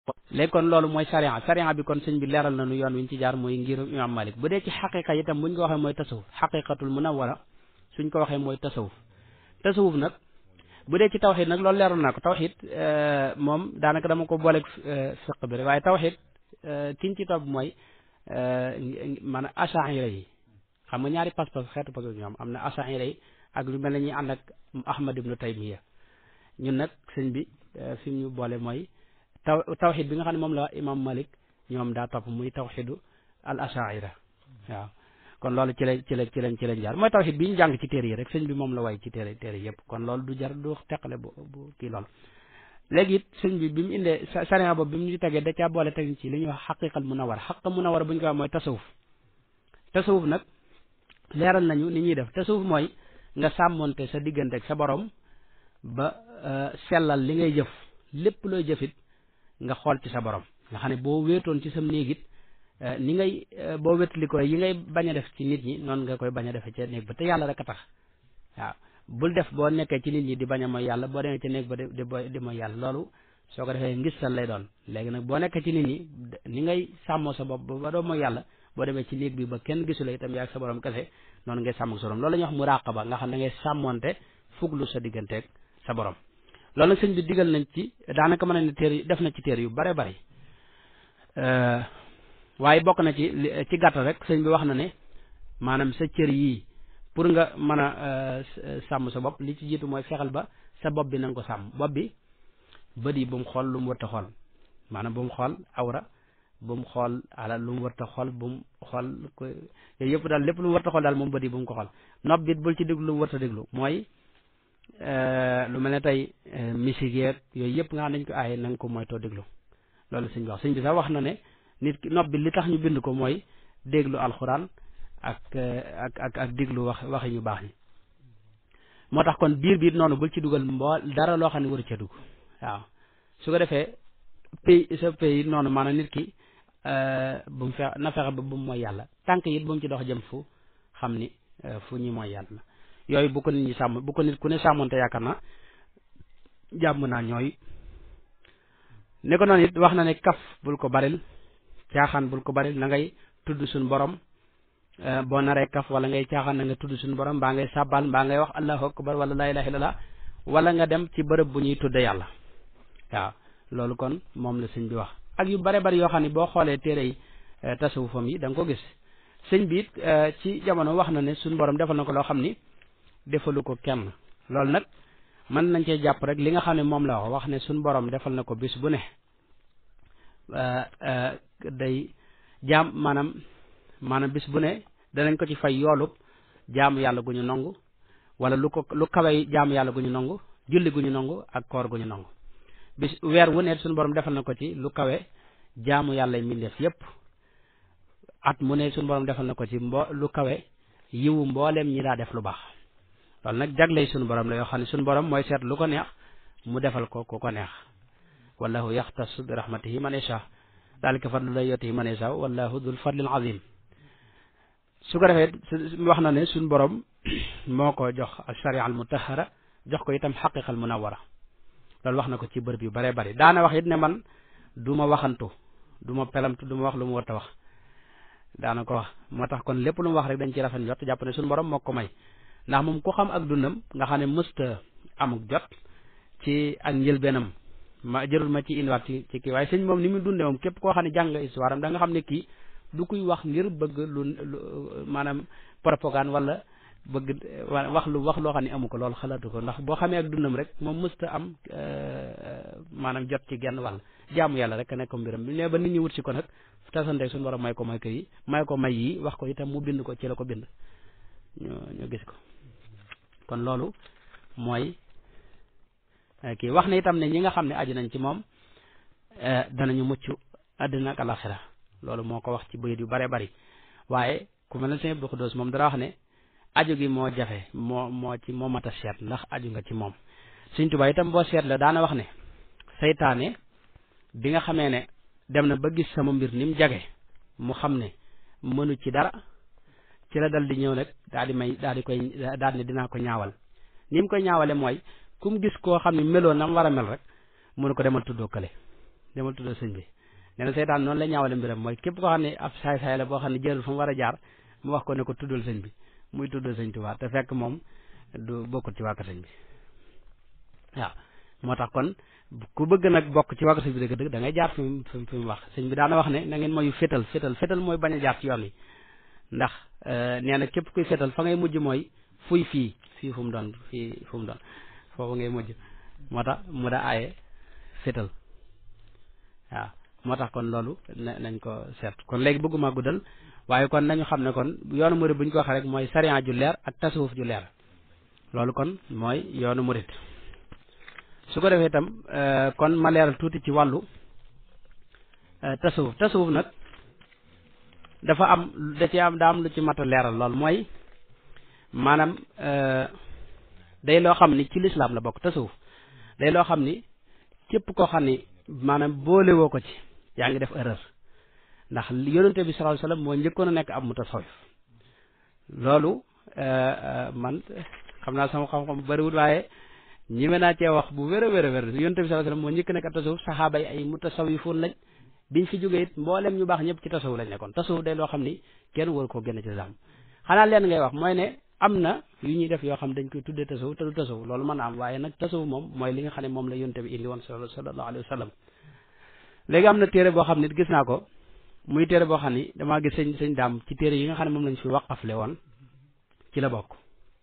léegi kon loolu mooy sariya sariya bi kon sëñ bi leeral na nu yoon wi ñu ci jaar mooy ngirum imam malik bu dee ci xaqiqa itam buñ ko waxee mooy tasawuf xaqiqatul munawwara suñ ko waxee mooy tasawuf tasawuf nag bu dee ci tawxid nag loolu leeral naa ko tawxid moom daanaka dama ko booleeg fiq bi rek waaye tawxid kiñ ci topp mooy maanaam achaira yi xam nga ñaari pas-pas xeetu pas ñoom am na achaira yi ak lu mel ne ñuy ànd ak ahmad ibnu taymiya ñun nag sëñ bi fi mu ñu boole mooy taw tawxid bi nga xam ne moom la imam malik ñoom daa topp muy tawxidu al achaira waaw kon loolu ci la ci la ci lañ ci lañ jaar mooy tawxid bi ñu jàng ci téere yi rek sëñ bi moom la way ci téere téere yëpp kon loolu du jar du teqale bu bu kii loolu léegi it sëñ bi bi mu indee sariya boobu bi mu ñu tegee da caa boole teg ci li ñuy wax xaqiqal munawar xaq munawar bu ñu ko wax mooy tasawuf tasawuf nag leeral nañu ni ñuy def tasawuf mooy nga sàmmonte sa diggante ak sa borom ba sellal li ngay jëf lépp looy jëfit nga xool ci sa borom nga xam ne boo wéetoon ci sam néegit ni ngay boo wétali ko yi ngay bañ a def ci nit ñi noonu nga koy bañ a defee ca néeg ba te yàlla rek a tax waaw bul def boo nekkee ci nit ñi di bañ a mooy yàlla boo demee ca néeg ba di di mooy yàlla loolu soo ko defee ngistal lay doon léegi nag boo nekkee ci nit ñi ni ngay sàmmoo sa bopp ba doo mooy yàlla boo demee ci néeg bi ba kenn gisu la itam yaa ak sa borom kese noonu ngay sàmm ak sa borom loolu la ñuy wax muraqaba nga xam ne ngay sàmmonte fuglu sa digganteeg sa borom loolu nag sëñ bi digal nañ ci daanaka mën na ne téere def na ci téere yu bare bari waaye bokk na ci ci gàttal rek sëñ bi wax na ne maanaam sa cër yii pour nga mën a sàmm sa bopp li ci jiitu mooy fexeel ba sa bopp bi na nga ko sàmm bopp bi bët yi bu mu xool lu mu wërta xool maanaam bu mu xool awra bu mu xool alal lu mu wërta xool bu mu xool ko yooyu yëpp daal lépp lu mu wërta xool daal moom bët yi bu mu ko xool nopp bi bul ci déglu lu mu wërta déglu mooy lu mel ne tey musique yeeg yooyu yëpp nga xam nañ ko aaye na nga ko moytoo déglu loolu sëñ bi wax sëñ bi sax wax na ne nit ki nopp bi li tax ñu bind ko mooy déglu alxuraan ak ak ak ak déglu wax waxi ñu baax ñi moo tax kon biir bi noonu bul ci dugal mboo dara loo xam ne waru ca dugg waaw su ko defee pays sa pays noonu maanaam nit ki bu mu fex na fexe ba bu mu mooy yàlla tànk it bu mu ci dox jëm fu xam ni fu ñuy mooy yàlla yooyu bu ko nit ñi sàmm bu ko nit ku ne sàmmonte yaakaar na jàmm naa ñooy ne ko noonu it wax na ne kaf bul ko baril caaxaan bul ko baril na ngay tudd suñu borom boo naree kaf wala ngay caaxaan na nga tudd suñu borom mbaa ngay sàbbal mbaa ngay wax allahu akbar wala laa ilaha illallah wala nga dem ci bërëb bu ñuy tudde yàlla waaw loolu kon moom la sëñ bi wax ak yu bare bari yoo xam ne boo xoolee téere yi tasawufam yi da nga ko gis sëñ bi it ci jamono wax na ne suñu borom defal na ko loo xam ni defalu ko kenn loolu nag mën nañ cee jàpp rek li nga xam ne moom la wax wax ne suñu borom defal na ko bis bu ne day jaam maanaam maanaam bis bu ne danañ ko ci fay yoolub jaamu yàlla gu ñu nangu wala lu ko lu kawey jaamu yàlla gu ñu nangu julli gu ñu nangu ak koor gu ñu nangu bis weer wu ne suñu borom defal na ko ci lu kawe jaamu yàlla mbindeef yépp at mu ne suñu borom defal na ko ci mbo lu kawe yiwu mbooleem ñi daa def lu baax loolu nag jagley suñu borom la yoo xam ne suñu borom mooy seet lu ko neex mu defal ko ku ko neex wallahu yaxtasu bi rahmatihi man yasha dalika fadlu lay yotihi man yasha wallahu dul fadlil azim su ko defee wax na ne suñu borom moo ko jox sharia al mutahara jox ko itam xaqiqal munawara loolu wax na ko ci bërëb yu bare bari daana wax it ne man du ma waxantu du ma pelamtu du ma wax lu mu war a wax daana ko wax moo tax kon lépp lu mu wax rek dañ ci rafet jot jàpp ne suñu borom moo ko may ndax moom ku xam ak dundam nga xam ne mësta amuk jot ci ak njëlbeenam ma jërul ma ci indiwaat ci ci kii waaye sëñ moom ni mu dunde moom képp koo xam ne jàng nga histoire am da nga xam ne kii du kuy wax ngir bëgg lu maanaam propagande wala bëgg wax lu wax loo xam ne amu ko loolu xalaatu ko ndax boo xamee ak dundam rek moom mësta am maanaam jot ci genn wàll jaamu yàlla rek nekk ko mbiram bi ne ba nit ñi wut si ko nag tasante suñu war a may ko may ko yi may ko may yi wax ko itam mu bind ko ci la ko bind ñu ñu gis ko kon loolu mooy kii wax na itam ne ñi nga xam ne aju nañ ci moom danañu mucc àddina ak alaxira loolu moo ko wax ci bayit yu bare bari waaye ku mel ne sëñ Abdou Khoudoss moom dara wax ne aju gi moo jafe moo moo ci moo mat a seet ndax aju nga ci moom Sëñ Tuubaa itam boo seet la daana wax ne seytaane bi nga xamee ne dem na ba gis sama mbir ni mu jage mu xam ne mënu ci dara ci la dal di ñëw nag daal di may daal di koy daal ne dinaa ko ñaawal ni mu koy ñaawale mooy ku mu gis koo xam ne meloo na mu war a mel rek mënu ko demal tuddoo kële demal tuddal sëñ bi nee na seytaan noonu la ñaawale mbiram mooy képp koo xam ne ab saay-saay la boo xam ne jëlul fa mu war a jaar mu wax ko ne ko tuddal sëñ bi muy tuddal sëñ Tuubaa te fekk moom du bokkut ci waa kër sëñ bi waaw moo tax kon ku bëgg nag bokk ci waa kër sëñ bi dëgg-dëgg da ngay jaar fi mu fi mu wax sëñ bi daana wax ne na ngeen mooy fétal fétal fétal mooy bañ a jaar ci yoon yi ndax nee na képp kuy fétal fa ngay mujj mooy fuy fii fii fu mu doon fii fu mu doon foofu ngay mujj moo tax mu da aaye fétal waaw moo tax kon loolu nañ ko seet kon léegi bëgguma guddal waaye kon nañu xam ne kon yoonu murid bu ñu ko waxee rek mooy sariya ju leer ak tasawuf ju leer loolu kon mooy yoonu murid su ko defee itam kon ma leeral tuuti ci wàllu tasawuf tasawuf nag dafa am da ci am daa am lu ci mat a leeral lool mooy maanaam day loo xam ni ci lislaam la bokk tasawuf day loo xam ni képp koo xam ni maanaam boolewoo ko ci yaa ngi def erreur ndax yonente bi sallallahu alayhi wasallam moo njëkkoon a nekk ab mutasawif loolu man xam naa sama xam-xam bariwul waaye ñime naa cee wax bu wér a wér a wér yonente bi sallallahu alayhi wasallam moo njëkk nekk ab tasawuf saxaaba yi ay mutasawifoon lañ biñ fi jógee it mboolem ñu baax ñëpp ci tasawuf lañ nekkoon tasawuf day loo xam ni kenn war koo génn ci lislaam xanaa leen ngay wax mooy ne am na yu ñuy def yoo xam dañ koy tuddee tasawuf te du tasawuf loolu mën na am waaye nag tasawuf moom mooy li nga xam ne moom la yonte bi indi woon sallallahu alayhi wa sallam léegi am na téere boo xam ne gis naa ko muy téere boo xam ni damaa gis sëñ sëñ daam ci téere yi nga xam ne moom lañ fi waqafle woon ci la bokk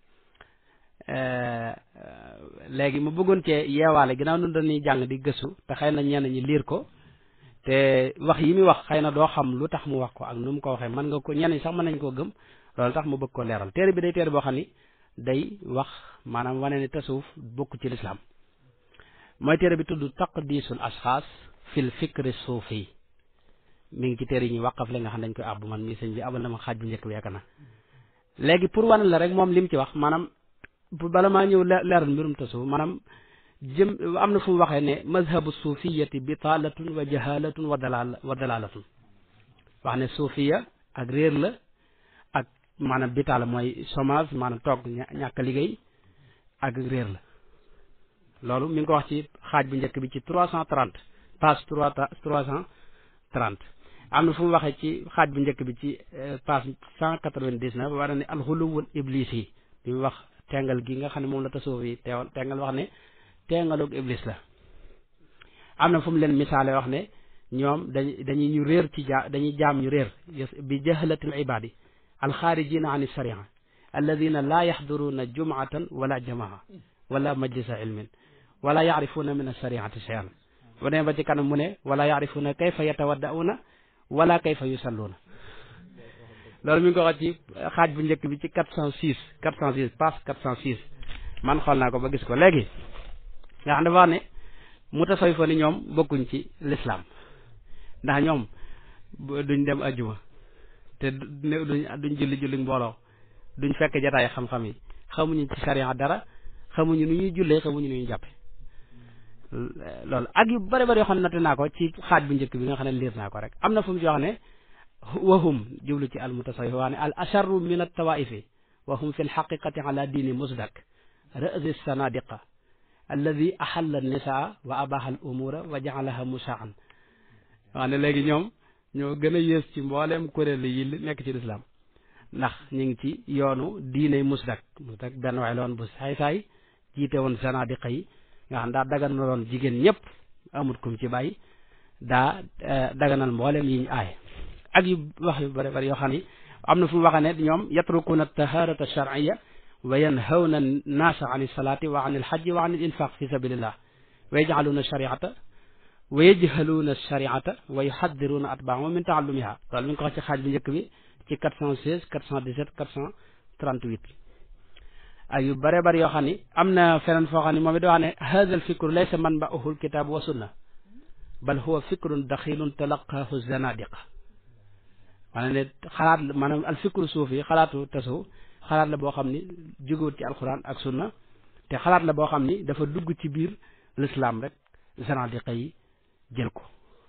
léegi ma bëggoon cee yeewaale ginnaaw nun dañuy jàng di gëstu te xëy na ñenn ñi liir ko te wax yi muy wax xëy na doo xam lu tax mu wax ko ak nu mu ko waxee mën nga ko ñenn ñi sax mën nañ koo gëm loolu tax mu bëgg ko leeral téere bi day téere boo xam ni day wax maanaam wane ne tasawuf bokk ci lislaam mooy téere bi tudd taqdisul asxaas fil fikri suufi mi ngi ci téere yi ñuy waqaf la nga xam dañ koy àbb man mi sëñ bi abal na ma xaaj bu njëkk bi yaakaar na léegi pour wane la rek moom li mu ci wax maanaam bala maa ñëw leeral mbirum tasawuf maanaam jëm am na fu mu waxee ne mazhabu suufiyati bitaalatun wa jahalatun wa dalal wa dalalatun wax ne suufiya ak réer la ak maanaam bitaala mooy chômage maanaam toog ñàkk liggéey ak réer la loolu mi ngi ko wax ci xaaj bu njëkk bi ci trois cent trente page trois trois cent trente am na fu mu waxee ci xaaj bu njëkk bi ci page cent quatre-vingt-dix-neuf war na ne alxuluwul iblis yi bi mu wax tengal gi nga xam ne moom la tasawuf yi teewal tengal wax ne tengaloog iblis la am na fu mu leen misaale wax ne ñoom dañ dañuy ñu réer ci ja dañuy jaam ñu réer bi jahlatil ibadi alxaarijina an sharia alladina laa yaxduruuna jumatan wala jamaa wala majlisa ilmin wala yaarifuuna min ashariati cheyan bu demee ba ci kanam mu ne wala yaarifuuna kayfa yatawaddauuna wala kayfa yusalluuna loolu mi ngi ko wax ci xaaj bu njëkk bi ci quatre cent six quatre cent six page quatre cent six man xool naa ko ba gis ko léegi nga xam dafa wax ne mutasawwifa ni ñoom bokkuñ ci lislaam ndax ñoom duñ dem ajjuma te duñ duñ julli julli mbooloo duñ fekk jataay xam-xam yi xamuñu ci sariya dara xamuñu nu ñuy jullee xamuñu nu ñuy jàppe loolu ak yu bari bari yoo xam ne natt naa ko ci xaaj bu njëkk bi nga xam ne liir naa ko rek am na fu mu ci wax ne wahum jublu ci al mutasawwif waa ne al asharru min at tawaifi wa hum fi lxaqiqati ala diini musdak ra'si sanadiqa alladi axalla nisaa wa abaha al umura wa jaalaha musaan waa ne léegi ñoom ñoo gën a yées ci mbooleem kuréel yi nekk ci lislaam ndax ñu ngi ci yoonu diine musdak musdak benn waay la woon bu saay-saay jiite woon sanadiqa yi nga xam daa daganaloon jigéen ñëpp amut kum ci bàyyi daa daganal mbooleem yi ñu aaye ak yu wax yu bari bari yoo xam ni am na fu mu waxee ne ñoom yatrukuuna taharata sharciya wa yanhawna naasa an ilsalaati wa an ilxajji wa an ilinfaq fi sabilillah wa yajcaluuna shariata wa yajhaluuna shariata wa yuxaddiruuna atbaahum min taallumiha loolu mi ngi ko wax ci xaaj bu njëkk bi ci 416 417 438 ak yu bare bari yoo xam ni am na feneen foo xam ne moom it wax ne hada alfikru laysa manba'uhu alkitab wa sunna bal huwa fikrun daxilun talaqaahu zanadiqa maanaam ne xalaat maanaam alfikru suufi xalaatu tasu xalaat la boo xam ni jógewut ci alquran ak sunna te xalaat la boo xam ni dafa dugg ci biir l'islam rek zanadiqa yi jël ko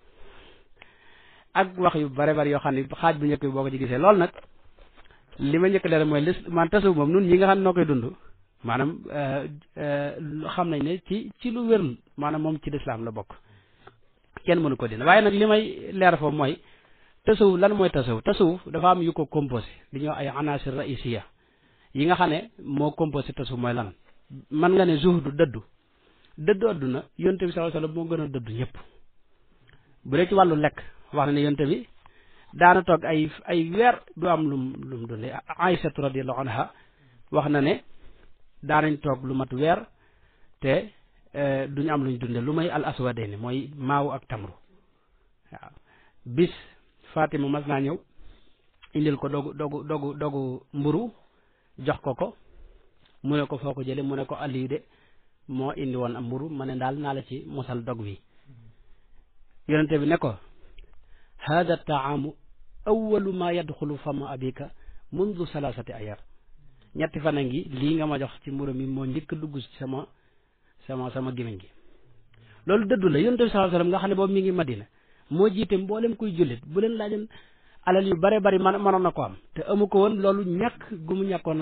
ak wax yu bare bari yoo xam ne xaaj bu njëkk bi boo ko ci gisee loolu nag li ma njëkk leer mooy lis man tasu moom nun ñi nga xam ne noo koy dund maanaam xam nañ ne ci ci lu wér maanaam moom ci lislaam la bokk kenn mënu ko dina waaye nag li may leer foofu mooy tasawuf lan mooy tasawuf tasawuf dafa am yu ko composé li ñuy wax ay anasir raisiya yi nga xam ne moo composé tasawuf mooy lan man nga ne zuhdu dëddu dëddu adduna yonte bi sallallahu alayhi wasallam moo gën a dëddu ñëpp bu dee ci wàllu lekk wax na ne yonte bi daana toog ay ay weer du am lum lum dundee Aysatu radiyallahu anha wax na ne daanañ toog lu mat weer te duñu am luñ dunde lu may al aswadayni mooy maaw ak tamru waaw bis Fatima mas naa ñëw indil ko dogu dogu dogu dogu mburu jox ko ko mu ne ko foo ko jële mu ne ko Aliou de moo indi woon am mburu ma ne daal naa la ci mosal dog wi yonente bi ne ko hada taamu awalu ma yadxulu fama abika mundu salasati ayar ñetti fan a ngi lii nga ma jox ci mburu mi moo njëkk dugg ci sama sama sama gémmiñ gi loolu dëddu la yonente bi sallallahu alayhi wasallam nga xam ne boobu mi ngi madina moo jiite mboolem kuy jullit bu leen laajoon alal yu bare bari man mënoon na ko am te amu ko woon loolu ñàkk gu mu ñàkkoon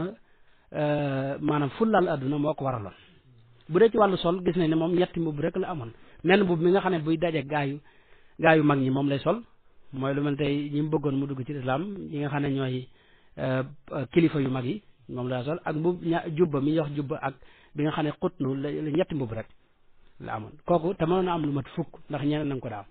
a maanaam fullal adduna moo ko waraloon bu dee ci wàllu sol gis nañ ne moom ñetti mbubb rek la amoon menn mbubb mi nga xam ne buy daje gaayu gaayu mag ñi moom lay sol mooy lu mel tey ñi mu bëggoon mu dugg ci islam ñi nga xam ne ñooy kilifa yu mag yi moom la sol ak mbubb ña jubba mi yox jubba ak bi nga xam ne xutnu la ñetti mbubb rek la amoon kooku te mënoon na am lu mat fukk ndax ñeneen na nga ko daa am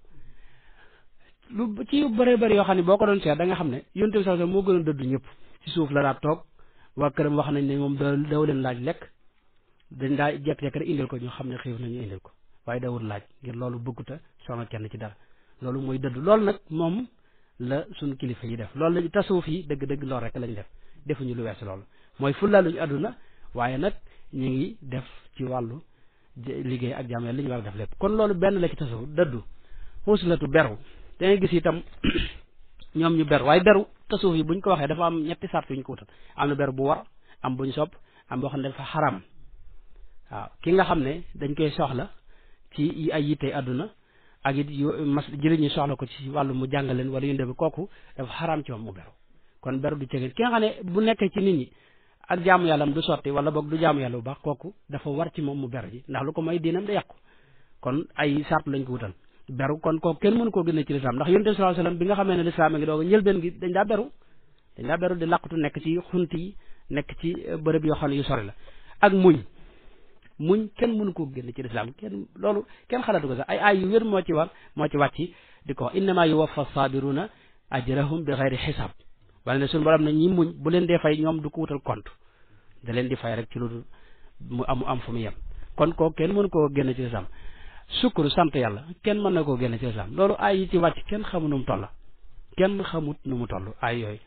lu ci yu bëree bëri yoo xam ne boo ko doon seet da nga xam ne yonte bi sax moo gën a dëddu ñëpp ci suuf la daa toog waa këram wax nañ ne moom daw leen laaj lekk dañ daa jekk-jekk rek indil ko ñu xam ne xiif nañu indil ko waaye dawul laaj ngir loolu bëgguta soxna kenn ci dara loolu mooy dëddu loolu nag moom la suñu kilifa yi def loolu la tasawuf yi dëgg-dëgg loolu rek lañ def defuñu lu weesu loolu mooy fullaaluñu àdduna waaye nag ñu ngi def ci wàllu liggéey ak jàmm li ñu war a def lépp kon loolu benn la ci tasawuf dëddu xuuslatu beru da ngay gis itam ñoom ñu beru waaye beru tasawuf yi buñ ko waxee dafa am ñetti sart yu ñu ko wutal am na beru bu war am buñ sopp am boo xam ne dafa xaram waaw ki nga xam ne dañ koy soxla ci ay yitte àdduna ak it yu mas jëriñ ñi soxla ko ci wàllu mu jàngaleen wala yu ndebe kooku dafa xaram ci moom mu beru kon beru du cegeen ki nga xam ne bu nekkee ci nit ñi ak jaamu yàlla du sotti wala boog du jaamu yàlla bu baax kooku dafa war ci moom mu beru ji ndax lu ko may diinam da yàqu kon ay sart lañ ko wutal beru kon kooku kenn mënu koo génne ci lislaam ndax yonent bi sallallahu alayhi wasallam bi nga xamee ne lislaam a ngi doog a njëlbeen gi dañ daa beru dañ daa beru di làqatu nekk ci xunt yi nekk ci bërëb yoo xam ne yu sori la ak muñ muñ kenn mënu koo génne ci lislaam kenn loolu kenn xalaatu ko sax ay ay yu wér moo ci war moo ci wàcc di ko wax innama yuwaffa sabiruna ajrahum bi xayri xisaab wala ne suñu borom ne ñi muñ bu leen dee fay ñoom du ko wutal compte da leen di fay rek ci lu mu am am fu mu yem kon kooku kenn mënu koo génne ci lislaam sukkuru sant yàlla kenn mën na koo génne ci lislaam loolu ay yi ci wàcc kenn xamu nu mu toll kenn xamut nu mu toll ay yooyu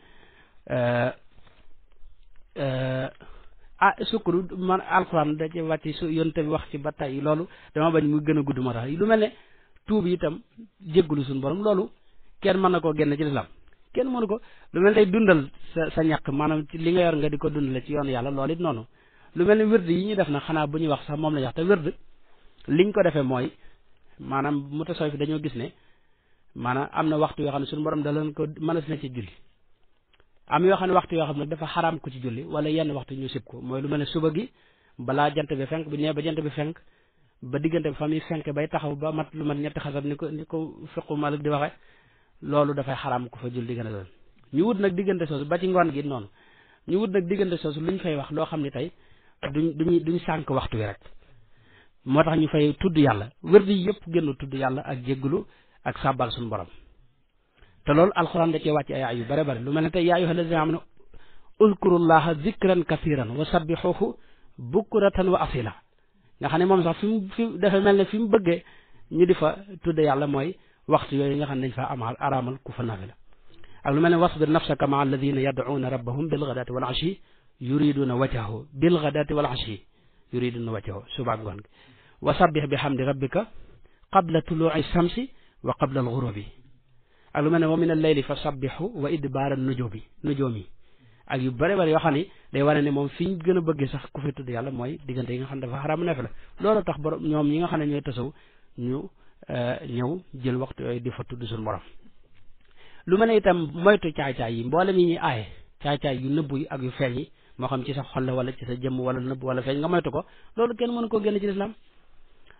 ah sukkuru man alxuraan da ci wàcc su yonte bi wax ci ba tey loolu dama bañ muy gën a gudd moo tax lu mel ne tuub itam jéggulu suñu borom loolu kenn mën na koo génne ci lislaam kenn mënu ko lu mel ne tey dundal sa sa ñàkk maanaam ci li nga yor nga di ko dundale ci yoon yàlla loolu it noonu lu mel ne wird yi ñu def na xanaa bu ñuy wax sax moom la ñu wax te wird liñ ko defee mooy maanaam mu tasawuf fi dañoo gis ne maanaam am na waxtu yoo xam ne suñu borom da leen ko mën a na ci julli am yoo xam ne waxtu yoo xam ne dafa xaraam ko ci julli wala yenn waxtu ñu sib ko mooy lu mel ne suba gi balaa jant bi fenk bu ñëwee ba jant bi fenk ba diggante bi fa muy fenk bay taxaw ba mat lu mat ñetti xasab ni ko ni ko fiqu malik di waxe loolu dafay xaraam ko fa julli diggante loolu ñu wut nag diggante soosu ba ci ngoon gi noonu ñu wut nag diggante soosu lu ñu fay wax loo xam ne tey duñ duñ duñ sànk waxtu wi rek moo tax ñu fay tudd yàlla wërd yi yëpp génn tudd yàlla ak jégglu ak sàbbal suñu borom te loolu alxuraan da cee wàcc ay ay yu bare bare lu mel ne tey yaa ayyuha allazina amanu uzkurullaha zikran kathiran wa sabbixuhu bukratan wa asila nga xam ne moom sax fi mu fi dafa mel ne fi mu bëggee ñu di fa tudde yàlla mooy waxtu yooyu nga xam ne dañ fa amal araamal ku fa nafila ak lu mel ne wasbir nafsaka maa alladina yad'uuna rabbahum bilghadaati wal ashi yuriduna wajhahu bilghadaati wal ashi yuriduna wajhahu suba ngoon gi wa sabbih bi hamdi rabbika qabla tuluuci shamsi wa qabla alghurubi ak lu mel ne wa min al-layli fa sabbihu wa idbaara nujumi nujumi ak yu bëri bëri yoo xam ne day wane ne moom fi ñu gën a bëggee sax ku fi tudd yàlla mooy diggante yi nga xam ne dafa xaraam neef la loolu tax borom ñoom ñi nga xam ne ñooy tasaw ñu ñëw jël waxtu yooyu di fa tudd suñu borom lu mel ne itam moytu caay-caay yi mboolem yi ñuy aaye caay-caay yu nëbbu yi ak yu feeñ yi moo xam ci sa xol la wala ci sa jëmm wala nëbb wala feeñ nga moytu ko loolu kenn mënu koo génn ci lislaam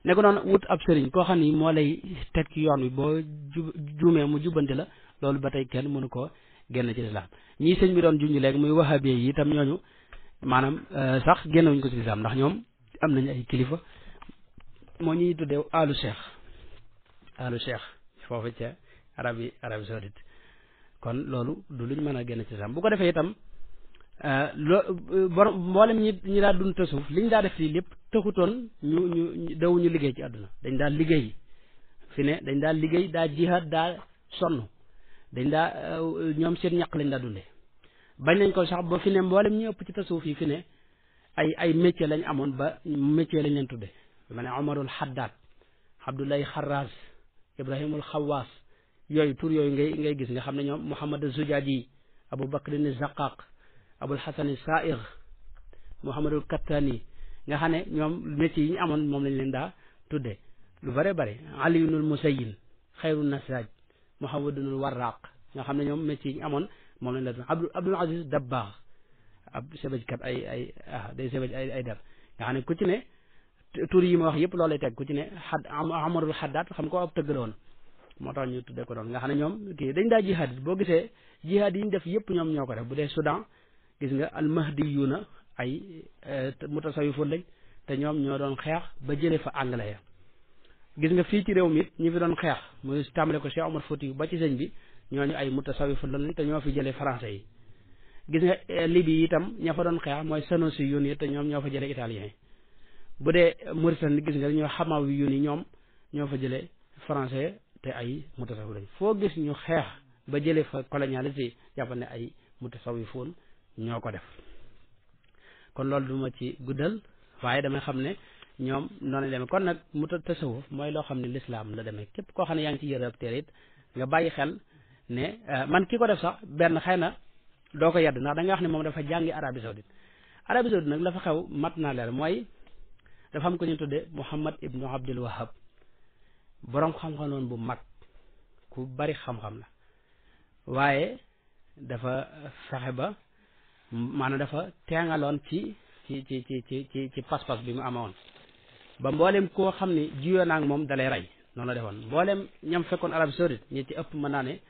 ne ko noonu wut ab sëriñ koo xam ni moo lay teg ci yoon wi boo ju juumee mu jubbanti la loolu ba tey kenn mënu koo génn ci lislaam ñii sëñ bi doon junj léegi muy wahabi yi itam ñooñu maanaam sax génnewuñ ko ci lislaam ndax ñoom am nañu ay kilifa moo ñuy tuddee alu cheikh alu cheikh foofu ca arabi arabi saoudite kon loolu du luñ mën a génn ci lislaam bu ko defee itam loo borom mboolem ñi ñi daa dund te suuf liñ daa def fii lépp taxutoon ñu ñu dawuñu liggéey ci àdduna dañ daa liggéey fi ne dañ daa liggéey daa jihaad daa sonn dañ daa ñoom seen ñaq lañ daa dundee bañ nañ ko sax ba fi ne mboolem ñi ëpp ci tasawuf yi fi ne ay ay métier lañ amoon ba métier lañ leen tudde ma ne Omarul Haddad Abdoulaye Xarraz Ibrahimul Xawaas yooyu tur yooyu ngay ngay gis nga xam ne ñoom Mouhamad Zujaaji Abou Bakr ni Zaqaq Abul Hasan Saïr Mouhamadul Kattani nga xam ne ñoom métier yi ñu amoon moom lañ leen daa tudde lu bare bare Aliyunul Musayin Xayru Nasaj Mouhamadunul Warraq nga xam ne ñoom métier yi ñu amoon moom lañ la tudde Abdul Abdul Aziz Dabbaax ab sebajkat ay ay ah day sebaj ay ay dar nga xam ne ku ci ne tur yi ma wax yëpp loolu lay teg ku ci ne xad amarul xaddaat xam ko ab tëgg la woon moo tax ñu tuddee ko doon nga xam ne ñoom kii dañ daa jihaad boo gisee jihaad yi ñu def yëpp ñoom ñoo ko def bu dee Soudan gis nga almahdiyuuna ay mutasawifun lañ te ñoom ñoo doon xeex ba jëlee fa anglais ya gis nga fii ci réew mi it ñi fi doon xeex muy tàmbale ko Cheikh Omar Fouti ba ci sëñ bi ñooñu ay mutasawifun lañ te ñoo fi jëlee français yi gis nga Libye itam ña fa doon xeex mooy Sanusi yun yi te ñoom ñoo fa jëlee italien yi bu dee Mauritanie gis nga ñoo Hamawi yun yi ñoom ñoo fa jëlee français te ay mutasawif lañ foo gis ñu xeex ba jëlee fa colonialiste yi jàpp ne ay mutasawifun ñoo ko def kon loolu duma ci guddal waaye damay xam ne ñoom noonu demee kon nag mu tasawuf mooy loo xam ne lislaam la demee képp koo xam ne yaa ngi ci yërëb téere it nga bàyyi xel ne man ki ko def sax benn xëy na doo ko yedd ndax da nga wax ne moom dafa jàngi Arabie Saoudite Arabie Saoudite nag la fa xew mat naa leer mooy dafa am ko ñu tudde Muhammad ibnu Abdul Wahab boroom xam-xam noonu bu mag ku bari xam-xam la waaye dafa fexe ba maanaam dafa teengaloon ci ci ci ci ci ci ci pas-pas bi mu amoon ba mboolem koo xam ne jiyoo naa ak moom dalay rey noonu la defoon mboolem ñam fekkoon Arabie Saoudite ñi ci ëpp mën naa ne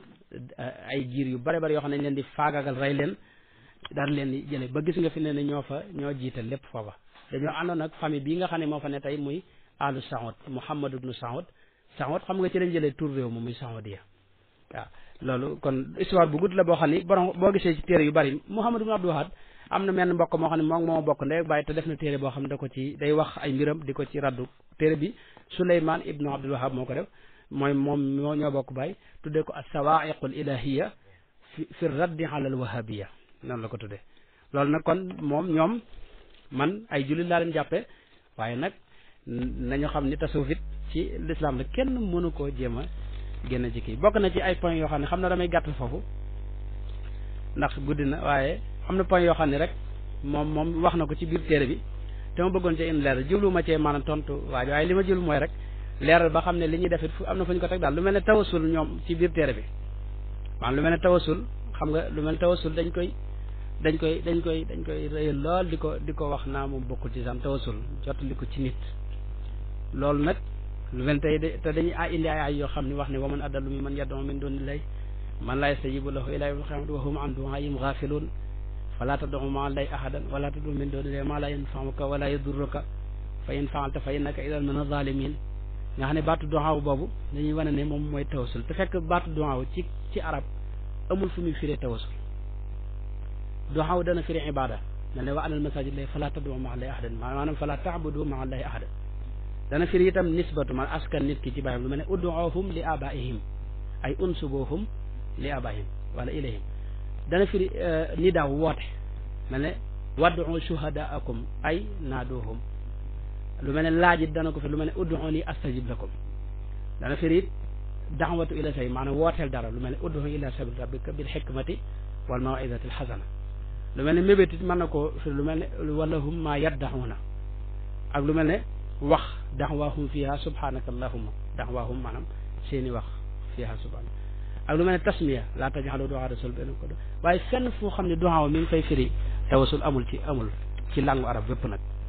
ay jiir yu bare bari yoo xam ne leen di faagagal rey leen daan leen di jële ba gis nga fi ne ne ñoo fa ñoo jiital lépp foofa dañoo àndoon ak famille bii nga xam ne moo fa ne tey muy alu Saoud Muhammad ibnu Saoud Saoud xam nga ci lañ jëlee tur réew mi muy Saoudia waaw loolu kon histoire bu gudd la boo xam ni borom boo gisee ci téere yu bari Muhammad ibnu Abdul Wahab am na menn mbokk moo xam ne moom moo bokk ndey bàyyi te def na téere boo xam ne da ko ci day wax ay mbiram di ko ci raddu téere bi Souleymane ibnu Abdul Wahab moo ko def mooy moom moo ñoo bokk bàyyi tuddee ko as-sawaa'iqul ilahiya fi fi raddi ala al wahabiya noonu la ko tuddee loolu nag kon moom ñoom man ay jullit laa leen jàppe waaye nag nañu xam ni tasawuf it ci l'islam la kenn mënu koo jéem a génn ci kii bokk na ci ay points yoo xam ne xam na damay gàttal foofu ndax guddi na waaye am na point yoo xam ne rek moom moom wax na ko ci biir téere bi te ma bëggoon cee indi leeral jublu ma cee maanaam tontu waaye waaye li ma jublu mooy rek leeral ba xam ne li ñuy def it fu am na fu ñu ko teg daal lu mel ne tawasul ñoom ci biir téere bi maanaam lu mel ne tawasul xam nga lu mel ne tawasul dañ koy dañ koy dañ koy dañ koy rëyal lool di ko di ko wax naa moom bokkul ci sam tawasul jottali ko ci nit loolu nag lu mel tey de te dañuy a indi ay ay yoo xam ne wax ne wa man adallu mi man yad'u min dunillahi man laa yastajibu lahu ila yawmil qiyamati wa hum an du'aa'ihim ghafilun fala tad'u ma'a allahi ahadan wala tad'u min dunillahi ma la yanfa'uka wala yadurruka fa in fa'alta fa innaka idan min az-zalimin nga xam ne baatu du'a boobu dañuy wane ne moom mooy tawasul te fekk baatu du'a ci ci arab amul fu muy firee tawasul du'a dana firi ibada na ne wa anal masajid lay fala tad'u ma'a allahi ahadan maanaam fala ta'budu ma'a allahi ahadan dana firi itam nisbatu man askan nit ki ci bàyyam lu mel ne ud'uhum li abaihim ay unsubuhum li abaihim wala ilayhim dana firi ni daaw woote mel ne wad'u shuhadaakum ay naaduhum lu mel ne laajit dana ko fi lu mel ne ud'uni astajib lakum dana firi it da'watu ila say maanaam wooteel dara lu mel ne ud'u ila sabil rabbika bil hikmati wal maw'izati al hasana lu mel ne mébét it mën na ko firi lu mel ne walahum ma yaddaxuuna ak lu mel ne wax daxwaahum fiha subhanaka allahumma daxwaahum maanaam seeni wax fiha subhanaka ak lu mel ne tasmiya laa tajxalu du'a rasul benn ko waaye fenn foo xam ne du'a mi ngi fay firi tawasul amul ci amul ci langue arab bépp nag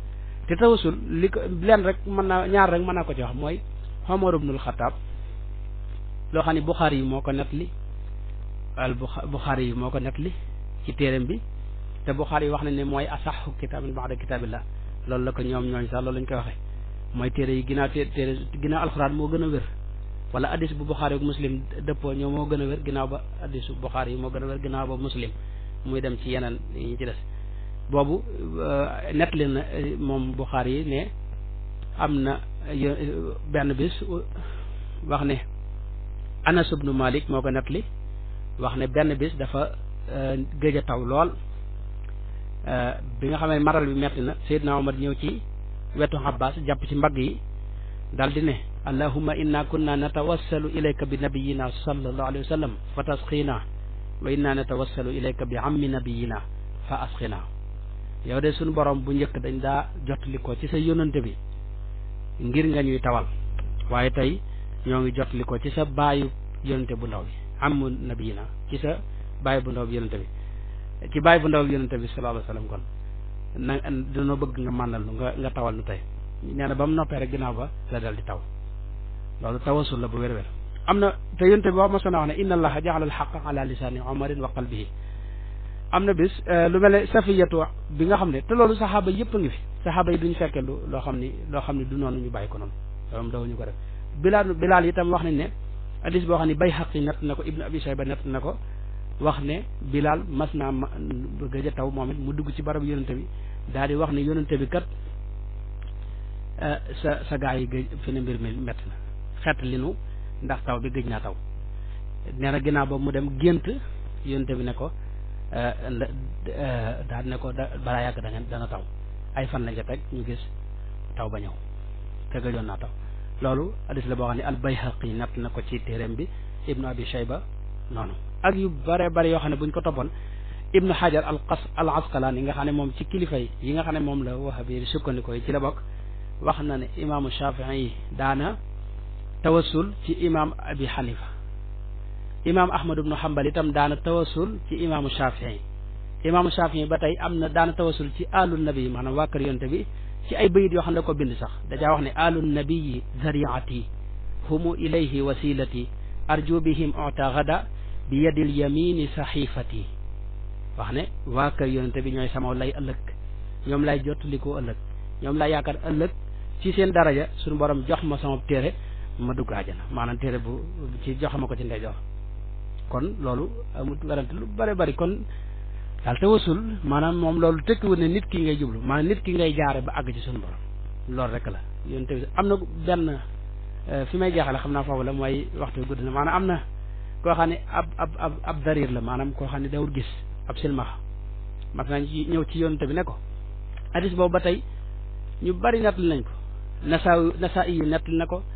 te tawasul li ko leen rek mën naa ñaar rek mën naa ko ci wax mooy Omar ibnul Xataab loo xam ne Buxaari yi moo ko nettali al Buxaari yi moo ko nettali ci téereem bi te Buxaari yi wax nañ ne mooy asaxu kitaabin ba'da kitaabillah loolu la ko ñoom ñooñ sax loolu lañ koy waxee mooy téere yi ginnaaw téere ginnaaw alxuraan moo gën a wér wala addis bu Buxaari ak muslim dëppoo ñoo moo gën a wér ginnaaw ba addisu Buxaari yi moo gën a wér ginnaaw ba muslim muy dem ci yeneen yi ñu ci des boobu nettali na moom Buxaari yi ne am na benn bis wax ne Anas ibnu Malik moo ko nettali wax ne benn bis dafa gëj a taw lool bi nga xam ne maral bi metti na Seydina Omar ñëw ci wetu Abbas jàpp ci mbagg yi dal di ne allahumma inna kunna natawassalu ilayka bi nabiyina sallallahu alayhi wa sallam fa tasqina wa inna natawassalu ilayka bi ammi nabiyina fa asqina yow de suñu borom bu njëkk dañ daa jotli ko ci sa yónnante bi ngir nga ñuy tawal waaye tey ñoo ngi jotli ko ci sa baayu yónnante bu ndaw bi ammu nabiyina ci sa baayu bu ndaw bi yónnante bi ci bàyyi bu ndaw yonente bi sallallahu alayhi wasallam kon na dañoo bëgg nga mànnal nu nga nga tawal nu tey nee na ba mu noppee rek ginnaaw ba la dal di taw loolu tawasul la bu wér-wér am na te yonente bi wax ma sona wax ne inna allaha jaala alxaqa ala lisaani omarin wa qalbihi am na bis lu mel ne safiyatu bi nga xam ne te loolu saxaaba yëpp a ngi fi saxaaba yi duñ fekkee lu loo xam ni loo xam ne du noonu ñu bàyyi ko noonu loolu dawuñu ko def bilaal bilaal itam wax nañ ne hadis boo xam ne bay xaq nett na ko ibnu abi shayba nett na ko wax ne Bilal mas naa ma gëj a taw moom it mu dugg ci barab yonente bi daal di wax ne yonente bi kat sa sa gaa yi gëj fi ne mbir mi métti na xet li nu ndax taw bi gëj naa taw nee na ginnaaw ba mu dem gént yonente bi ne ko daal ne ko balaa yàgg da ngeen dana taw ay fan lañ ca teg ñu gis taw ba ñëw te gëjoon naa taw loolu hadis la boo xam ne al Bayhaqi natt na ko ci téeréem bi Ibnu Abi Shayba noonu ak yu bare bare yoo xam ne buñ ko toppoon ibnu hajar al qas al asqalaani yi nga xam ne moom ci kilifa yi yi nga xam ne moom la wahabi sukkandikoo yi ci la bokk wax na ne imaamu shafii yi daana tawassul ci imaam abi xanifa imaam ahmad ibnu hambal itam daana tawassul ci imaamu shafii imaamu shafii ba tey am na daana tawassul ci alu nabi maanaam waa kër yonte bi ci ay bayit yoo xam ne da ko bind sax dajaa wax ne alu nabiyi zariati humu ilayhi wasilati arju bihim ota gada bi yadil yamini saxifati wax ne waa kër yonente bi ñooy sama lay ëllëg ñoom lay jottalikoo ëllëg ñoom lay yaakaar ëllëg ci seen daraja suñu borom jox ma sama téere ma dugg àjjana maanaam téere bu ci jox ma ko ci ndeyjoor kon loolu amut werante lu bari bari kon daal tawasul maanaam moom loolu tekkiwul ne nit ki ngay jublu maanaam nit ki ngay jaare ba àgg ci suñu borom loolu rek la yonente bi am na benn fi may jeexale xam naa foofu la mooy waxtu gudd na maanaam am na koo xam ne ab ab ab ab darir la maanaam koo xam ne dawul gis ab silmaxa mas nañ ci ñëw ci yonente bi ne ko hadis boobu ba tey ñu bari nettali nañ ko nasa nasa yi nettali na ko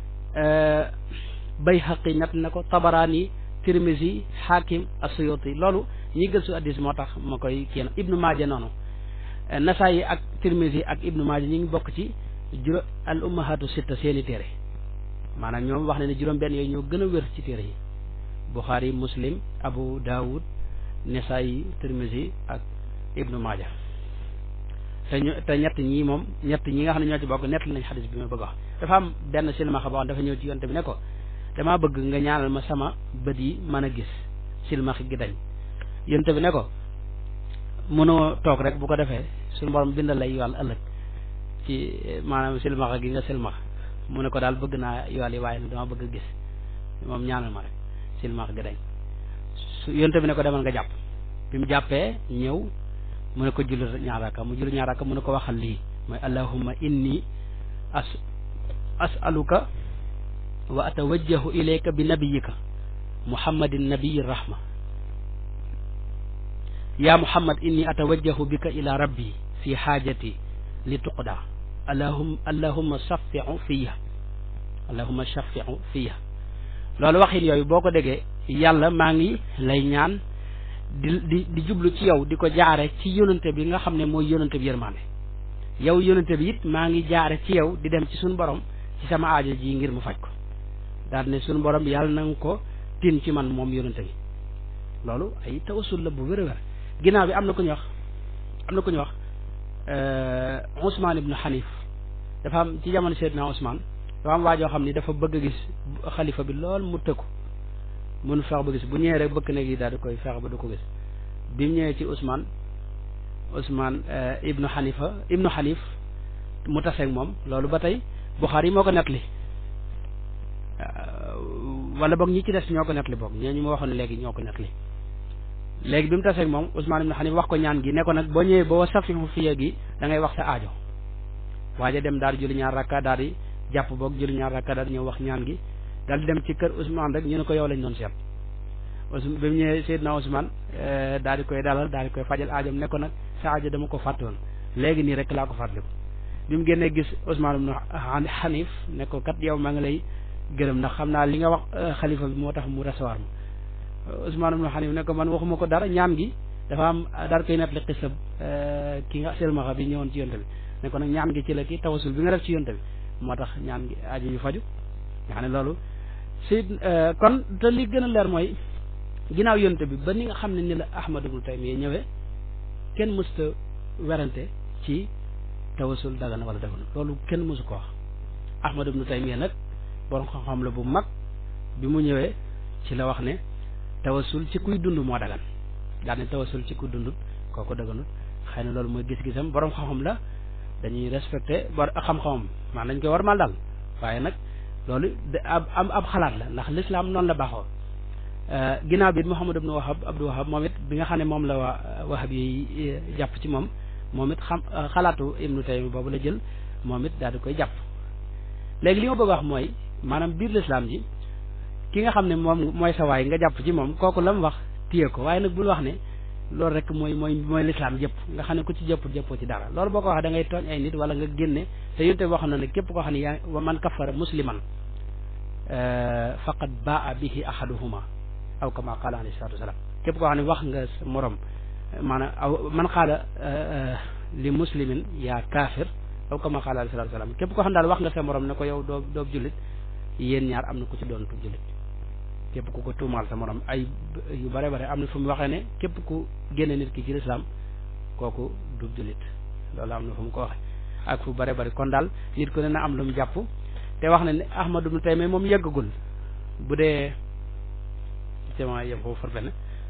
bayhaqi nettali na ko tabaraani tirmisi hakim asuyuti loolu ñi gëstu hadis moo tax ma koy kii ibnu maaja noonu nasa yi ak tirmisi ak ibnu maaja ñi ngi bokk ci juró al ummahatu sitta seeni téere maanaam ñoom wax ne ne juróom benn yooyu ñoo gën a wér ci téere yi buxaari muslim abu daawud Nasaayi Tirmisi ak Ibnu Maaja te ñu te ñett ñii moom ñett ñi nga xam ne ñoo ci bokk nett nañ xadis bi ma bëgg wax dafa am benn silmaxa boo xam dafa ñëw ci yonte bi ne ko damaa bëgg nga ñaanal ma sama bët yi mën a gis silmaxa gi dañ yonte bi ne ko mënoo toog rek bu ko defee suñu borom bindal lay yool ëllëg ci maanaam silmaxa gi nga silmaxa mu ne ko daal bëgg naa yool yi waaye nag dama bëgg a gis moom ñaanal ma rek silmaxa gi dañ su yonte bi ne ko demal nga jàpp bi mu jàppee ñëw mu ne ko julli ñaaraka mu julli ñaaraka mu ne ko waxal lii mooy allahumma inni as asaluka wa atawajjahu ilayka bi nabiyika muhammadin nabiyi rahma ya muhammad inni atawajjahu bika ila rabbi fi xaajati li tuqda allahum allahumma shafiu fiya allahumma shafiu fiya loolu waxin yooyu boo ko déggee yàlla maa ngi lay ñaan di di di jublu ci yow di ko jaare ci yonante bi nga xam ne mooy yonante bi yërmaande yow yonante bi it maa ngi jaare ci yow di dem ci suñu borom ci sama aajo ji ngir mu faj ko daal ne suñu borom yàlla na nga ko tin ci man moom yonante bi loolu ay tawasul la bu wér a wér ginnaaw bi am na ku ñu wax am na ku ñu wax Ousmane ibnu Xanif dafa am ci jamono Seydina Ousmane dafa am waajoo xam ni dafa bëgg a gis xalifa bi lool mu tëkku mënu fex ba gis bu ñëwee rek bëkk néeg yi daal di koy fex ba du ko gis bi mu ñëwee ci Ousmane Ousmane ibnu Xanifa ibnu Xanif mu taseeg moom loolu ba tey Buxaari moo ko nettali wala boog ñi ci des ñoo ko nettali boog ñoo ñu ma waxoon léegi ñoo ko nettali léegi bi mu taseeg moom Ousmane ibnu Xanif wax ko ñaan gi ne ko nag boo ñëwee boo safi mu fiye gi da ngay wax sa aajo waaja dem daal di julli ñaar rakka daal di jàpp boog julli ñaar rakka daal di ñëw wax ñaan gi daal di dem ci kër Ousmane rek ñu ne ko yow lañ doon seet Ousmane bi mu ñëwee Seydina Ousmane daal di koy dalal daal di koy fajal aajam ne ko nag sa aajo dama ko fàtte woon léegi nii rek laa ko fàttaliku bi mu génnee gis Ousmane ibnu Xanif ne ko kat yow maa ngi lay gërëm ndax xam naa li nga wax xalifa bi moo tax mu recevoir ma Ousmane ibnu Xanif ne ko man waxuma ko dara ñaan gi dafa am daal koy nettali xisab ki nga selmaxa bi ñëwoon ci yonte bi ne ko nag ñaan gi ci la ki tawasul bi nga def ci yonte bi moo tax ñaan gi aajo yu faju nga xam ne loolu si kon te li gën a leer mooy ginnaaw yonte bi ba ni nga xam ne ni la Ahmad ibnu Taymiya ñëwee kenn mësta werante ci tawasul dagana wala dagan loolu kenn mësu ko wax Ahmad ibnu Taymiya nag borom xam-xam la bu mag bi mu ñëwee ci la wax ne tawasul ci kuy dund moo dagan daal ne tawasul ci kuy dund kooku daganut xëy na loolu mooy gis-gisam borom xam-xam la dañuy respecté bor xam-xamam maa dañ koy war mal daal waaye nag loolu ab ab ab xalaat la ndax l'islam noonu la baaxoo ginnaaw bi Muhammad ibnu Wahab Abdou Wahab moom it bi nga xam ne moom la waa Wahab yi jàpp ci moom moom it xam xalaatu Ibnu Taymi boobu la jël moom it daal di koy jàpp léegi li ma bëgg a wax mooy maanaam biir l'islam ji ki nga xam ne moom mooy sa waay nga jàpp ci moom kooku la mu wax téye ko waaye nag bul wax ne loolu rek mooy mooy mooy l'islam jëpp nga xam ne ku ci jëpp jëppoo ci dara loolu boo ko waxee da ngay tooñ ay nit wala nga génne te yonte wax na ne képp koo xam ne yaa man kafara musliman faqad baa bihi ahaduhuma aw kama qaala alayhi salatu wasalaam képp koo xam ne wax nga sa morom maanaam aw man qaala li muslimin yaa kaafir aw kama qaala alayhi salatu wasalaam képp koo xam ne daal wax nga sa morom ne ko yow doo doob jullit yéen ñaar am na ku ci doon tu jullit képp ku ko tuumaal sa morom ay yu bare bare am na fu mu waxee ne képp ku génne nit ki ci lislaam kooku du jullit loolu am na fu mu ko waxe ak fu bare bare kon daal nit ku ne na am lu mu jàpp te wax na ne Ahmadu ibnu Taymiya moom yëggagul bu dee cement yëpp foofu farfene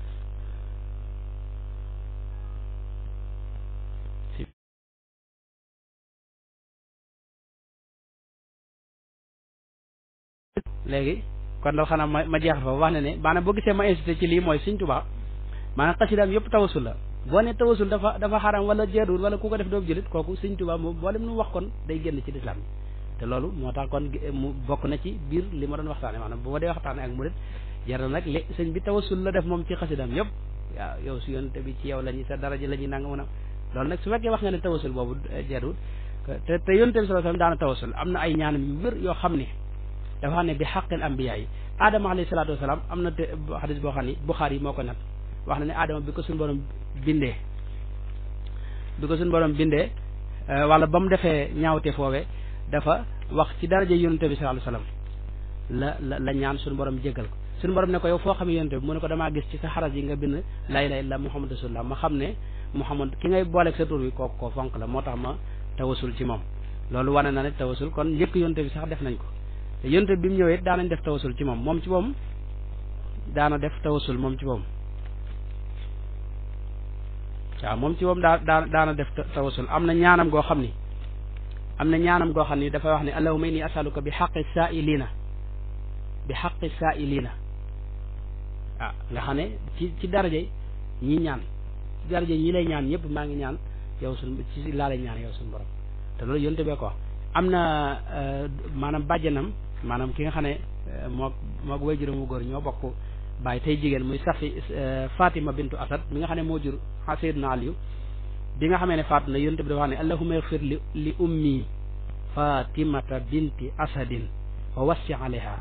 léegi kon dal xanaa ma ma jeexal fa wax ne ne maanaam boo gisee ma insisté ci lii mooy Sëriñ Tuubaa maanaam xasidaam yëpp tawasul la boo ne tawasul dafa dafa xaram wala jeeruwul wala ku ko def doobu jëlit kooku Sëriñ Tuubaa moom boolem nu wax kon day génn ci lislaam te loolu moo tax kon mu bokk na ci biir li ma doon waxtaane maanaam bu ma dee waxtaane ak murit jaral nag li sëñ bi tawasul la def moom ci xasidaam yëpp waaw yow su yonte bi ci yow la ñuy sa daraja la ñuy nanga mën a loolu nag su fekkee wax nga ne tawasul boobu jeeruwul te te yonte bi sallallahu alayhi wasallam daana tawasul am na ay ñaanam yu wér yoo xam ne dafa xam ne bi xaqil ambiya yi aadama alayhi salaatu wasalaam am na te xadis boo xam ne Buxaari yi moo ko nat wax na ne aadama bi ko suñu borom bindee bi ko suñu borom bindee wala ba mu defee ñaawte foowee dafa wax ci daraja yonente bi sallallahu alayhi wasallam la la la ñaan suñu borom jéggal ko suñu borom ne ko yow foo xam yonente bi mu ne ko damaa gis ci sa xaras yi nga bind laa ilaaha illallaah muhammad rasulullah ma xam ne muhammad ki ngay booleeg sa tur wi kooku koo fonk la moo tax ma tawasul ci moom loolu wane na ne tawasul kon njëkk yonente bi sax def nañ ko te yonte bi mu ñëwee daanañ def tawasul ci moom moom ci moom daana def tawasul moom ci moom waaw moom ci moom daa daa daana def tawasul am na ñaanam goo xam ni am na ñaanam goo xam ni dafay wax ne allahumma inni asaluka bi xaqi saailina bi xaqi saailina ah nga xam ne ci ci daraje ñi ñaan ci daraje ñi lay ñaan ñëpp maa ngi ñaan yow suñ ci laa lay ñaan yow suñu borom te loolu yonte bee ko wax am na maanaam bàjjanam maanaam ki nga xam ne moo moo way juróom wu góor ñoo bokk bàyyi tey jigéen muy safi Fatima bintu Asad mi nga xam ne moo jur Seydina Aliyu bi nga xamee ne faatu na yonte bi dafa wax ne allahumma ighfir li li ummi fatimata binti asadin wa wassi alayha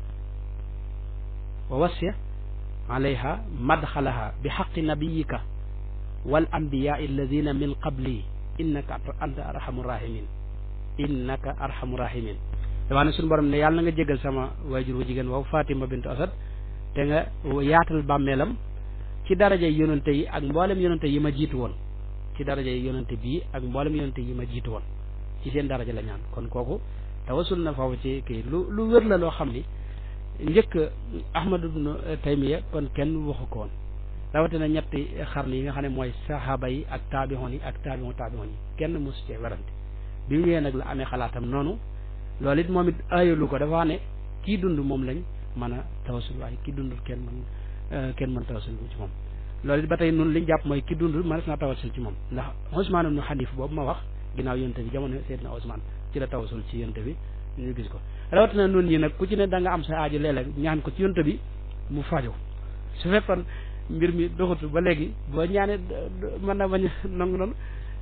wa wassi alayha madxalaha bi xaqi nabiyika wal anbiyaai alladina min qabli innaka anta arhamu rahimin innaka arhamu rahimin dafa ne suñu borom ne yàlla na nga jégal sama waajur wu jigéen woowu Fatima bintu Asad te nga yaatal bàmmeelam ci daraja yonante yi ak mboolem yonante yi ma jiitu woon ci daraja yi yonante bii ak mboolem yonante yi ma jiitu woon ci seen daraja la ñaan kon kooku tawasul na foofu ci kii lu lu wér la loo xam ni njëkk Ahmad ibnu Taymiya kon kenn waxu ko woon rawatina ñetti xarnu yi nga xam ne mooy saxaaba yi ak taabixoon yi ak taabixoon taabixoon yi kenn mosu cee werante bi mu ñëwee nag la amee xalaatam noonu loolu it moom it aayalu ko dafa wax ne kii dund moom lañ mën a tawasul waaye kii dundul kenn mën kenn mën tawasul ci moom loolu it ba tey nun liñ jàpp mooy ki dund mënees naa tawasul ci moom ndax Usmaan ibnu Xaniif boobu ma wax ginnaaw yonte bi jamono Seydina Usmaan ci la tawasul ci yonte bi ñu gis ko rawatina nun ñi nag ku ci ne da nga am sa aajo léeg-léeg ñaan ko ci yonte bi mu faju su fekkoon mbir mi doxatu ba léegi boo ñaanee mën na bañ a nangu noonu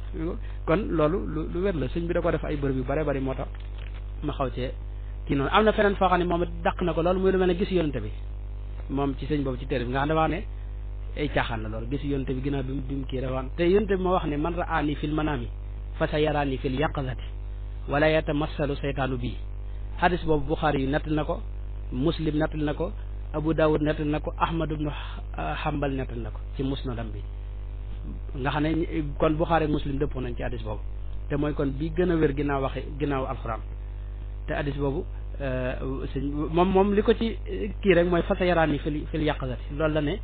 kon loolu lu lu wér la sëñ bi da ko def ay bërëb yu bare bari moo tax ma xaw cee kii noonu am na feneen foo xam ne moom it dàq na ko loolu muy lu mel ne gis yonte bi moom ci sëñ boobu ci téere bi nga xam ne wax ne ay caaxaan la loolu gis yonte bi ginnaaw bi mu bi mu kii dafa te yonte bi ma wax ne man raani fil manaami fa sa yaraani fil yaqazati wala yatamassalu seytaanu bii hadis boobu Buxaari yu nettal na ko muslim nettal na ko Abu Dawud nettal na ko Ahmad ibnu Hanbal nettal na ko ci musnadam bi nga xam ne kon Buxaari ak muslim dëppoo nañ ci hadis boobu te mooy kon bi gën a wér ginnaaw waxe ginnaaw alxuraan te hadis boobu sëñ moom moom li ko ci kii rek mooy fa sa yaraani fil fil yaqazati loolu la ne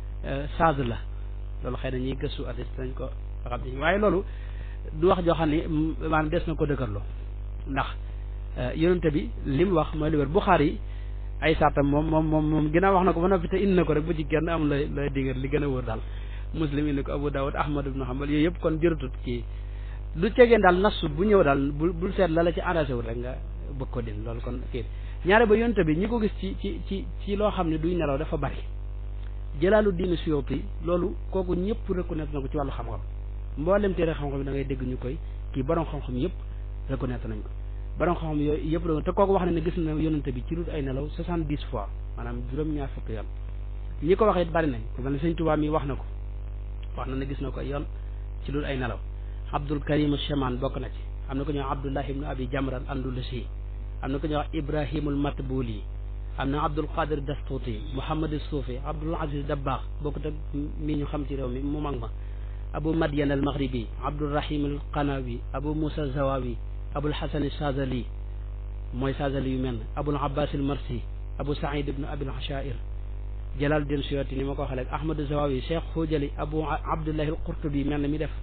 sage la loolu xëy na ñuy gëstu hadis dañ ko xam ni waaye loolu du wax joo xam ne maanaam des na ko dëgërloo ndax yonente bi li mu wax mooy lu wér Buxaari yi ay saatam moom moom moom moom ginnaaw wax na ko ba noppi te indi na ko rek bu ci kenn am lay lay dingat li gën a wóor daal muslim indi ko Abu Dawud Ahmad ibn Hanbal yooyu yëpp kon jërëtut kii lu tegeen daal nasu bu ñëw daal bu bul seet la la ci arrangé wul rek nga bëgg ko din loolu kon kii ñaare ba yonente bi ñi ko gis ci ci ci ci loo xam ne duy nelaw dafa bari jëlaalu diine Suyuti loolu kooku ñëpp reconnaître na ko ci wàllu xam-xam mboolem téere xam-xam da ngay dégg ñu koy kii borom xam-xam yëpp reconnaître nañ ko borom xam-xam yooyu yëpp te kooku wax na ne gis na yonente bi ci lu ay nelaw soixante dix fois maanaam juróom-ñaar fukki yoon ñi ko waxee it bari nañ ku mel ne sëñ Tuubaa mi wax na ko wax na ne gis na ko yoon ci lu ay nelaw Abdul Karim Cheman bokk na ci am na ko ñuy wax Abdullah ibnu Abi Jamran Andalusi am na ko ñuy wax Ibrahimul Matbuli am na Abdul Qadir Dastuti Muhammad Suufi Abdul Aziz Dabbaax bokkut ak mi ñu xam ci réew mi mu mag ma Abu Madian al Maghribi Abdul Rahim al Qanawi Abu Musa Zawawi Abul Hasan Shazali mooy Shazali yu mel Abul Abbas al Marsi Abu Saïd ibnu Abil Ashair Jalaluddin Suyuti ni ma ko waxee léegi Ahmad Zawawi Cheikh Xujali Abu Abdullahi al Qurtubi mel na mi def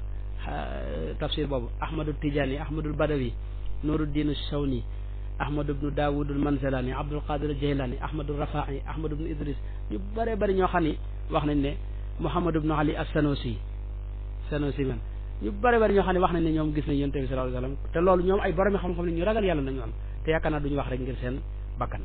tafsir boobu Ahmadu Tijani Ahmadul Badawi Nuruddin Shawni ahmad ibnu daawud al manzalani abdul qadir al jaylani ahmadu rafai ahmad ibnu idris ñu bëree bëri ñoo xam ni wax nañ ne muhammad ibnu ali as sanosi sanosi man ñu bëree bëri ñoo xam ne wax nañ ne ñoom gis nañ yonent bi sallallahu alayhi wasallam te loolu ñoom ay borom xam-xam ne ñu ragal yàlla nañu am te yaakaar naa duñu wax rek ngir seen bakkan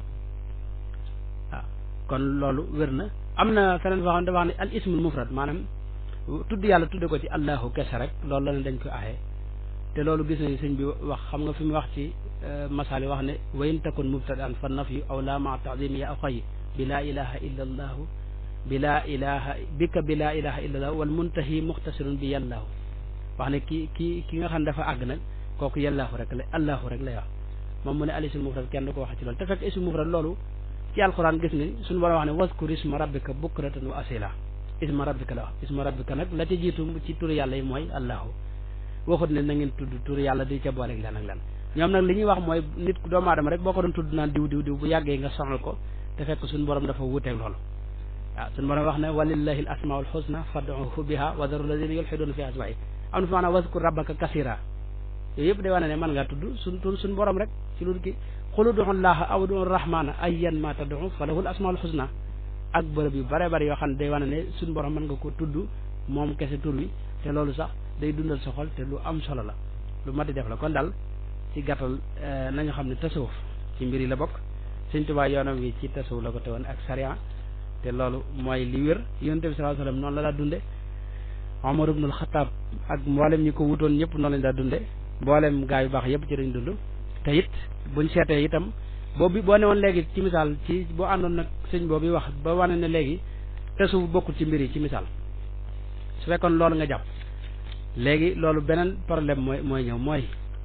waaw kon loolu wér na am na feneen foo xam ne dafa wax ne al ismul mufrad maanaam tudd yàlla tudde ko ci allahu kese rek loolu la ne dañ ko aaye te loolu gis nañu sëñ bi wax xam nga fi mu wax ci masali wax ne wa in takun mubtadaan fa nafyu aw la ma taadimi ya aw xayi bi laa ilaha illa allahu bi laa ilaha bika bi laa ilaha illa allahu wal muntahi muxtasirun bi yàllaahu wax ne ki ki ki nga xam ne dafa àgg nag kooku yàllaahu rek la allahu rek lay wax moom mu ne alisul mufrad kenn du ko wax ci loolu te fekk isul mufrad loolu ci alquran gis nga suñu borom wax ne waskur isma rabbika bukratan wa asila isma rabbika la wax isma rabbika nag la ca jiitu ci turu yàlla yi mooy allahu waxut ne na ngeen tudd tur yàlla di ca booleeg lan ak lan ñoom nag li ñuy wax mooy nit ku doomu aadama rek boo ko doon tudd naan diw diw diw bu yàggee nga sonal ko te fekk suñu borom dafa wuuteeg loolu waaw suñu borom wax ne walillahi al asmaul husna fad'uhu biha wa daru alladina yulhiduna fi asma'i am na fi maanaam waskur rabbaka kasira yooyu yëpp day wane ne mën ngaa tudd suñ tur suñu borom rek ci lu ki xul ud'u llaha aw ud'u rahmana ayyan ma tad'u falahu al asmaul husna ak bërëb yu bare bari yoo xam ne day wane ne suñu borom mën nga ko tudd moom kese tur wi te loolu sax day dundal sa xol te lu am solo la lu mat di def la kon daal ci gàttal nañu xam ne tasawuf ci mbir yi la bokk Sëñ Tuubaa yoonam wi ci tasawuf la ko tewoon ak sariya te loolu mooy li wér yonent bi sallallahu alayhi wasallam noonu la daa dunde Omar ibnul Xataab ak mboolem ñi ko wutoon ñëpp noonu lañ daa dunde mboolem gaa yu baax yëpp ci dañ dund te it buñ seetee itam boobu boo ne woon léegi ci misaal ci boo àndoon nag sëñ boobu wax ba wane ne léegi tasawuf bokkul ci mbir yi ci misaal su fekkoon loolu nga jàpp léegi loolu beneen problème mooy mooy ñëw mooy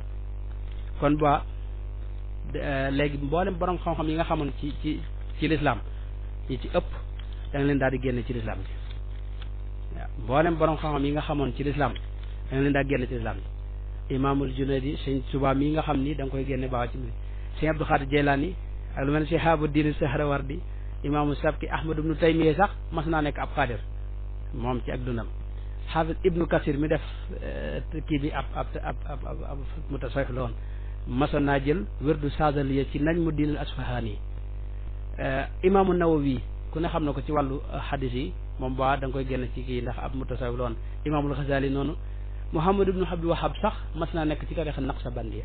kon ba léegi mboolem borom xam-xam yi nga xamoon ci ci ci lislaam ñi ci ëpp da nga leen daal di génne ci lislaam bi waaw mboolem borom xam-xam yi nga xamoon ci lislaam dañ leen daa génn ci islam yi imaamul junaydi sëñ Tuubaa mii nga xam ni da nga koy génne baaw ci mbir sëñ Abdou Xaadir Jeylaani ak lu mel ne si Shihabuddin Sahrawardi imaamu Sabki Ahmad ibnu Taymiya sax mas naa nekk ab xaadir moom ci ak dundam xaafis ibnu Kasir mi def kii bi ab ab ab ab ab mutasawif la woon masoon naa jël wérdu saadaliya ci nañ mu diinal asfahaani imaamu Nawawi ku ne xam na ko ci wàllu xadis yi moom baa da nga koy génn ci kii ndax ab mutasawif la woon imaamul Xasaali noonu Muhammad ibnu Abdul Wahab sax mas naa nekk ci tarixa Naqsabandiya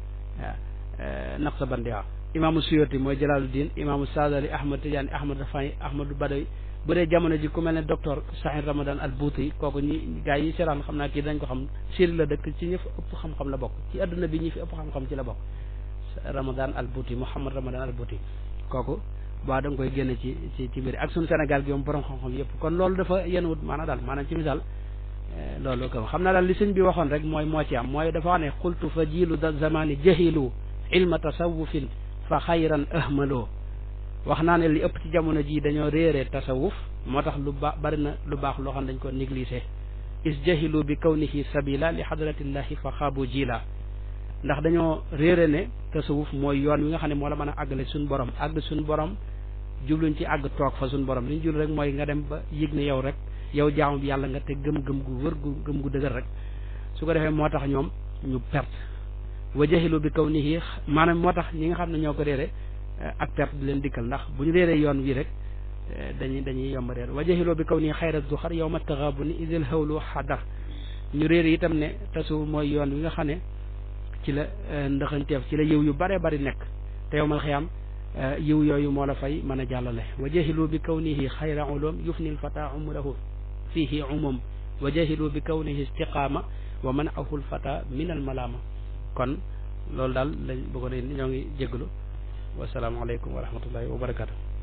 waaw Naqsabandiya waaw imaamu Suyuti mooy Jalaaluddin imaamu Saadali Ahmad Tijaani Ahmad Rafai Ahmadu Badawi bu dee jamono ji ku mel ne docteur Sahir Ramadan al Bouti kooku ñi gaa yi seraan xam naa kii dañ ko xam Syrie la dëkk ci ñi fi ëpp xam-xam la bokk ci adduna bi ñi fi ëpp xam-xam ci la bokk Ramadan al Bouti Mouhamad Ramadan al Bouti kooku waa da nga koy génne ci ci ci mbir ak suñu Sénégal gi moom borom xam-xam yëpp kon loolu dafa yenn wut maanaam daal maanaam ci misaal loolu ko xam naa daal li sëñ bi waxoon rek mooy moo ci am mooy dafa wax ne xultu fa jiilu da zamani jahilu ilma tasawufin fa xayran ahmaloo wax naa ne li ëpp ci jamono jii dañoo réeree tasawuf moo tax lu baax bari na lu baax loo xam dañ ko négligé is jahilu bi kawnihi sabila li hadratillahi fa xaabu jila ndax dañoo réere ne tasawuf mooy yoon wi nga xam ne moo la mën a àggale suñu borom àgg suñu borom jubluñ ci àgg toog fa suñu borom li ñu jublu rek mooy nga dem ba yëg ne yow rek yow jaamu bi yàlla nga te gëm-gëm gu wër gu gëm gu dëgër rek su ko defee moo tax ñoom ñu perte wa jahilu bi kawnihi maanaam moo tax ñi nga xam ne ñoo ko réere ak perte di leen dikkal ndax bu ñu réeree yoon wi rek dañuy dañuy yomb réer wa jahiloo bi kaw nii xayra duxar yow ma taxaabu ni isil hawlu xadar ñu réer itam ne tasu mooy yoon wi nga xam ne ci la ndaxanteef ci la yiw yu bare bari nekk te yow mal xiyaam yiw yooyu moo la fay mën a jàllale wa jahilu bi kawnihi xayra ulum yufni lfata umrahu fihi umum wa jahilu bi kawnihi istiqaama wa manahu lfata min almalaama kon loolu daal lañ bëggoon ñoo ngi jégalu wasalaamaaleykum wa rahmatullahi wa barakatu